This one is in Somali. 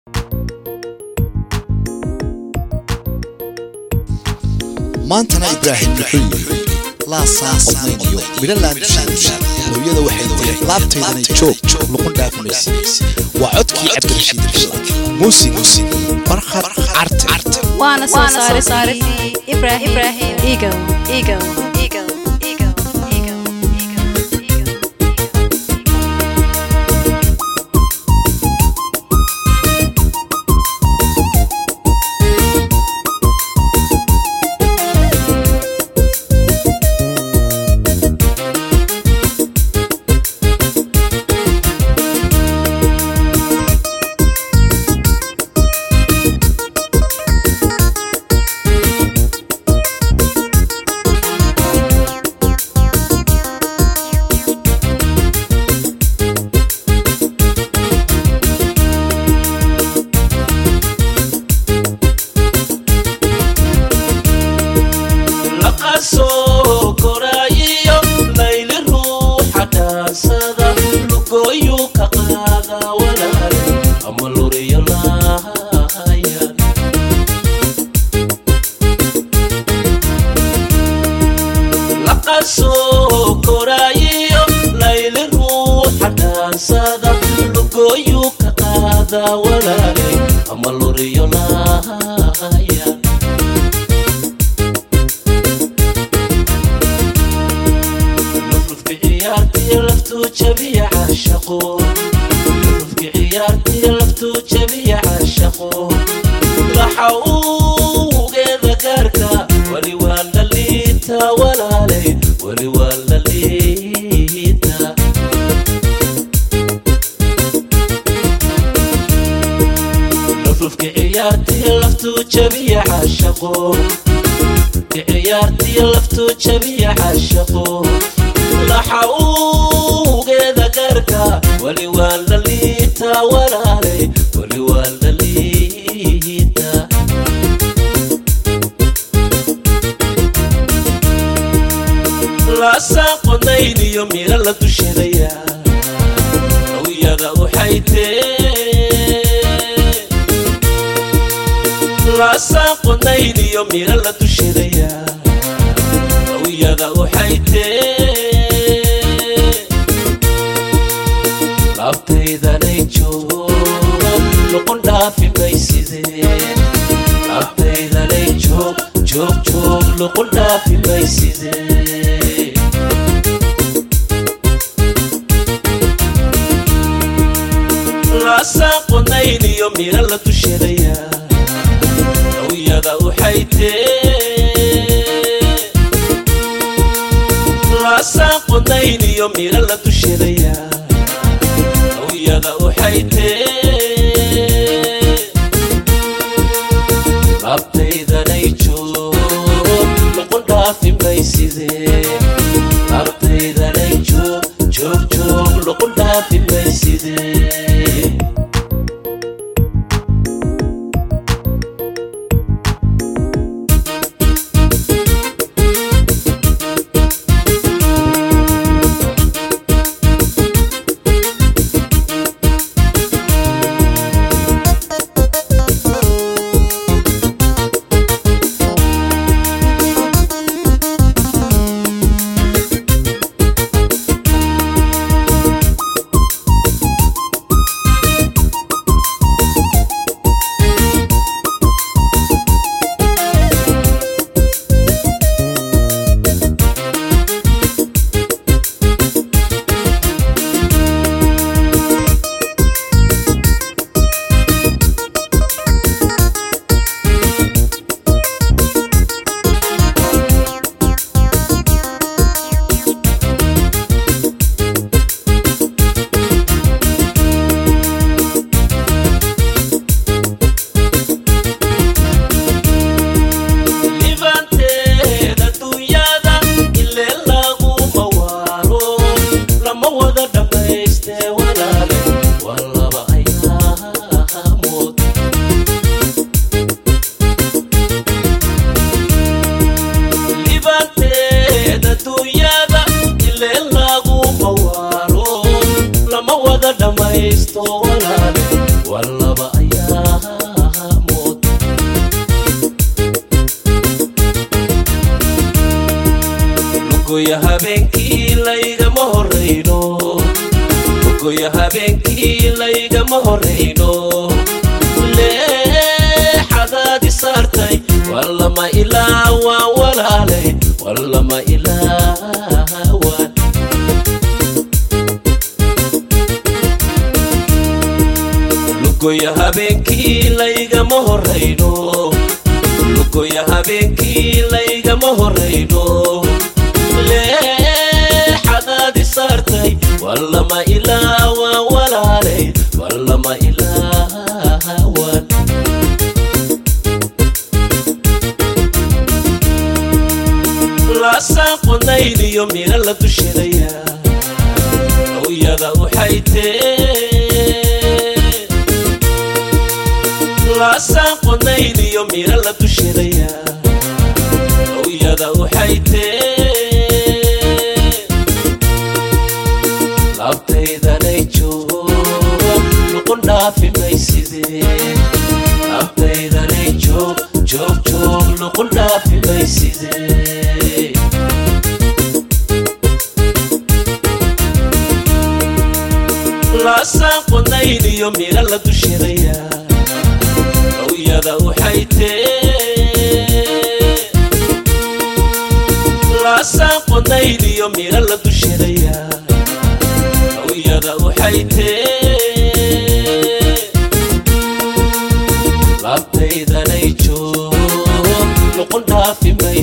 maantana ibraahim wuxuu yidhi laasaa qodnayniyo midhalaan dushaadusha hooyada waxay tiri laabtaydana joog luqun dhaafinaysa waa codkii cabdirashiid rashid muusig barkhad carte waana soo saare saaradii ibraahim eagle eagle eagle eagle eagle laqasoo koraayiyo layli ruuxa dhaansada lugooyu ka qaada walaale ama luriyo lahayan laqasoo koraayiyo layli ruuxa dhaansada lugooyu ka qaada walaale ama luriyo lahayan rufki ciyaartii laftuu jabiya caashaqo rufki ciyaartii laftuu jabiya caashaqo laxa ugeeda gaarka wali waa la liita walaalay wali waa la liita rufki ciyaartii laftuu jabiya caashaqo ciyaartii laftuu jabiya caashaqo laxa ugeeda gaarka wali waa la liita walaalay wali waa la liita laasaan qodayniyo mira la dushadaya awyada waxay tee laasaan qodayniyo mira la dushadaya awyada waxay tee laabtaydanay joogo noqon dhaafi maysidee laabtaydanay joog joog joog noqon dhaafi maysidee laasaan qodayniyo mira la dushadaya awyada waxay tee laasaan qodayniyo mira la dushadaya awyada waxay tee laabtaydanay joog noqon dhaafi maysidee laabtaydanay joog joog joog noqon dhaafi maysidee lugoya habeenkii laygama horayno lugoya habeenkii laygama horayno leexadaadi saartay wallama ilaa waan walaalay wallama ilaa waan lugoya habeenkii laygama horayno lugoya habeenkii laygama horayno leexadaadi saartay wallama ilaa waan walaalay wallama ilaa waan laasaan qodnayniyo mira la dushadaya hooyada waxay tee laasaan qodnayniyo mira la dushadaya hooyada waxay tee labtaydanay joogo luqun dhaafi maysidee labtaydanay joog joog joog luqun dhaafi maysidee laasaan qodnayniyo mira la dushadaya hooyada waxay tee laasaan qodnayniyo mira la dushadaya hooyada waxay tee labtaydanay joog luqun dhaafi may